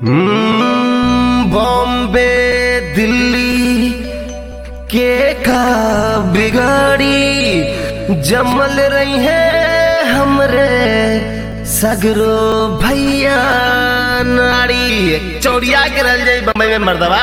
हम्म, बॉम्बे दिल्ली के का बिगाड़ी जमल रही है हमरे सगरो भैया नाड़ी चौड़िया के रह जाई बम्बई में मर्दवा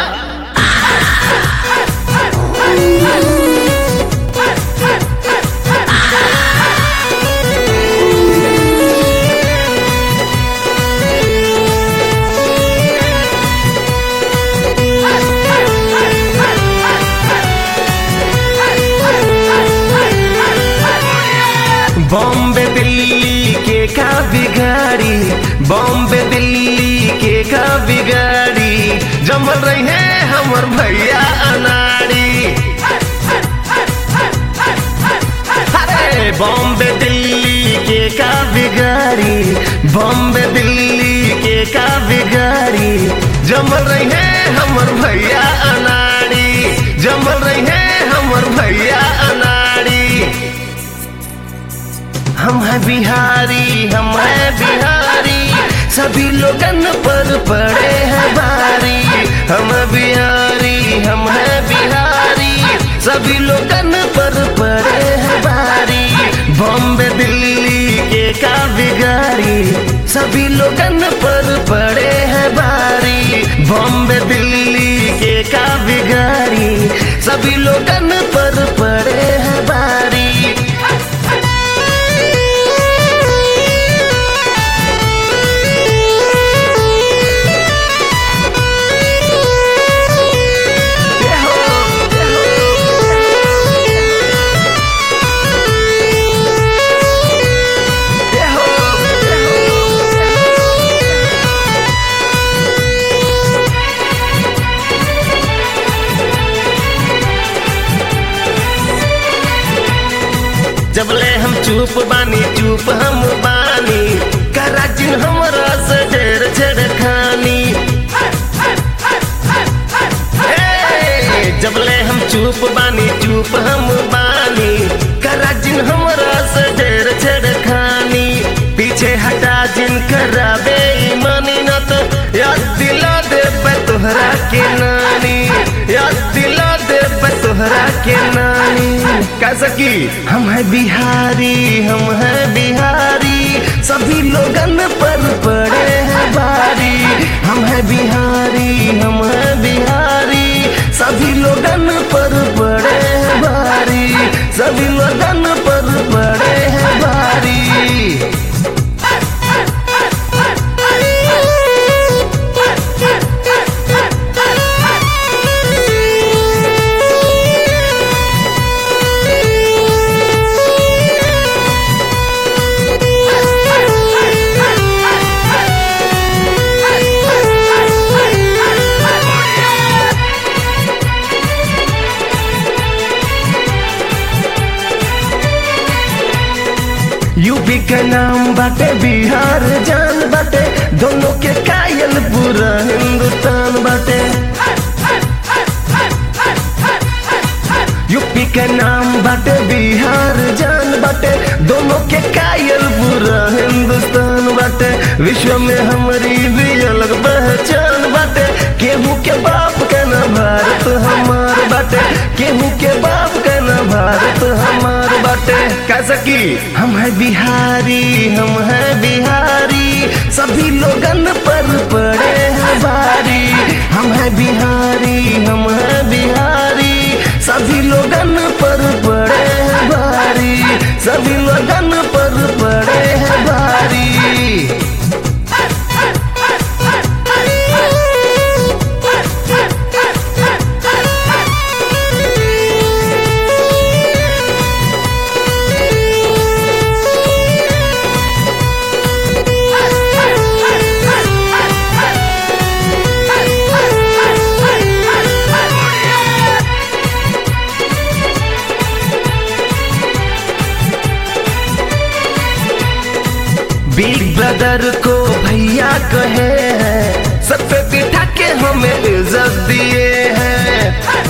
बॉम्बे दिल्ली के का बिगाड़ी बॉम्बे दिल्ली के का बिगाड़ी जमल रही है हमर भैया अनाड़ी अरे बॉम्बे दिल्ली के का बिगाड़ी बॉम्बे दिल्ली के का बिगाड़ी जमल रही है हमर भैया अनाड़ी जमल रही है हमर भैया अनाड़ी हम हैं बिहारी हम हैं बिहारी सभी लोगन पर पड़े हैं भारी हम हैं बिहारी हम हैं बिहारी सभी लोगन पर पड़े हैं भारी बॉम्बे दिल्ली के का बिगाड़ी सभी लोगन पर पड़े हैं भारी बॉम्बे दिल्ली के का बिगाड़ी सभी लोगन पर पड़े हैं भारी जबले हम चुप बानी चुप हम बानी करा जिन हमरा से ढेर छेड़खानी हे, जबले हम चुप बानी चुप हम बानी करा जिन हमरा से ढेर छेड़खानी पीछे हटा जिन कराबे ईमानी न तो याद दिला दे तोहरा के नानी याद दिला दे तोहरा के नानी कैसा की हम है बिहारी हम है बिहारी सभी लोगन पर पड़े हैं भारी हम है बिहारी हम है बिहारी सभी लोगन पर पड़े हैं भारी सभी लोगन पर पड़े हैं भारी यूपी के नाम बाटे बिहार जान बाटे दोनों के कायल पूरा हिंदुस्तान बाटे यूपी के नाम बाटे बिहार जान बाटे दोनों के कायल पूरा हिंदुस्तान बाटे विश्व में हमारी भी अलग पहचान बाटे केहू के बाप का ना भारत हमार बाटे केहू के बाप का ना भारत हमार बाटे कैसा की हम है बिहारी हम है बिहारी सभी लोगन पर पड़े हैं भारी हम है बिहारी हम है बिहारी सभी लोगन पर पड़े हैं भारी सभी लोगन पर पड़े हैं भारी बिग ब्रदर को भैया कहे हैं सब पे बिठा के हमें इज्जत दिए हैं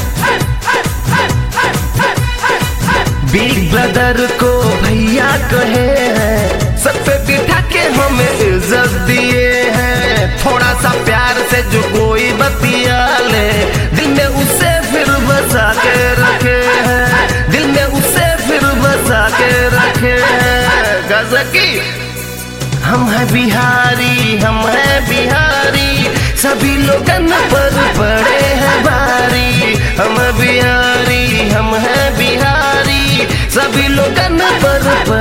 बिग ब्रदर को भैया कहे हैं सब पे बिठा के हमें इज्जत दिए हैं थोड़ा सा प्यार से जो कोई बतिया ले दिल में उसे फिर बसा के रखे हैं दिल में उसे फिर बसा के रखे हैं गजकी हम हैं बिहारी हम हैं बिहारी सभी लोगन पर पड़े हैं भारी हम बिहारी हम हैं बिहारी सभी लोगन पर पड़े